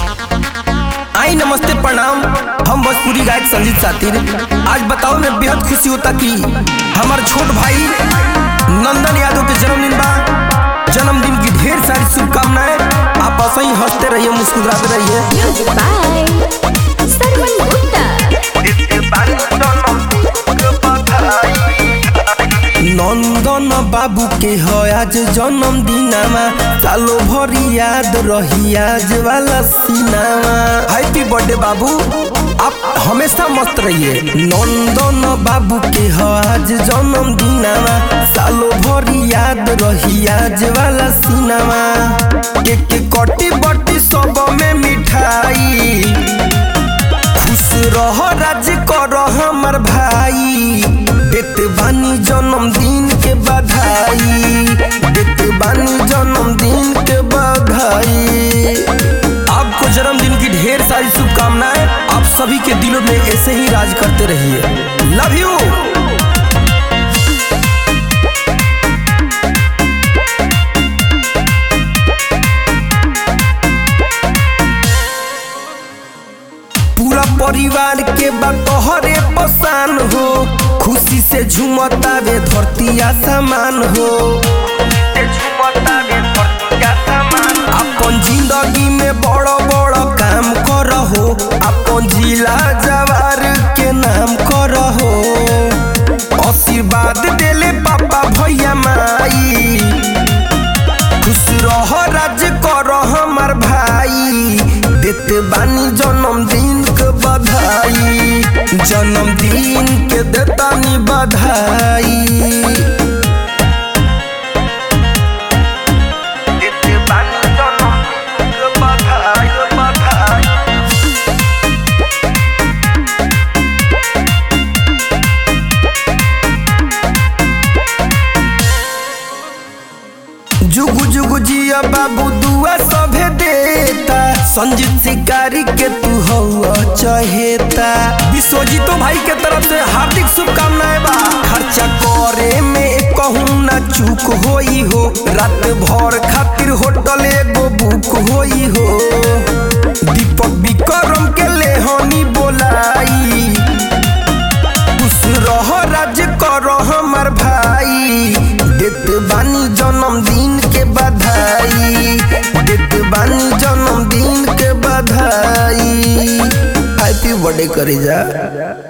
आई नमस्ते प्रणाम हम भोजपुरी गायक संजीत सातिर आज बताओ में बेहद खुशी होता कि हमार छोट भाई नंदन यादव के जन्मदिन बा जन्मदिन की ढेर सारी शुभकामनाएं आप ऐसे ही हंसते रहिए मुस्कुराते रहिए Music by Sarwan Gupta. नंदन बाबू के है आज जन्मदिनमा सालो भरी याद रही आज वाला सिनामा हैप्पी बर्थडे बाबू आप हमेशा मस्त रहिए नंदन बाबू के है आज जन्मदिनमा सालो भरी याद रही आज वाला सिनामा के के कटी बटी सब में मिठाई खुश रह राज कर हमर भाई देत बानी जन्मदिन के बधाई देत बानी जन्मदिन के बधाई आपको जन्मदिन की ढेर सारी शुभकामनाएं आप सभी के दिलों में ऐसे ही राज करते रहिए लव यू पूरा परिवार के बतहरे पसान हो खुशी से झूमता वे धरती आसमान हो अपन जिंदगी में बड़ बड़ काम करहो अपन जिला जवार के नाम करहो आशीर्वाद देले पापा भैया माई खुश रह राज कर हमर भाई देत बानी जन्मदिन के बधाई जन्मदिन के देतानी बधाई देत बानी जन्मदिन के बधाई बधाई जुगु जुगु जिया बाबू दुआ सभे देता संजीत शिकारी के तू हवा चहेता विश्वजीतो भाई के तरफ से हार्दिक शुभकामनाएं बा खर्चा करे में कहूँ ना चूक होई हो रात भर खातिर होटल एगो बुक होई हो दीपक विक्रम के लेहनी बोलाई खुश रह राज कर हमर भाई देत बानी जन्मदिन के बधाई देत बानी जन्मदिन के बधाई हैप्पी बर्थडे करे जा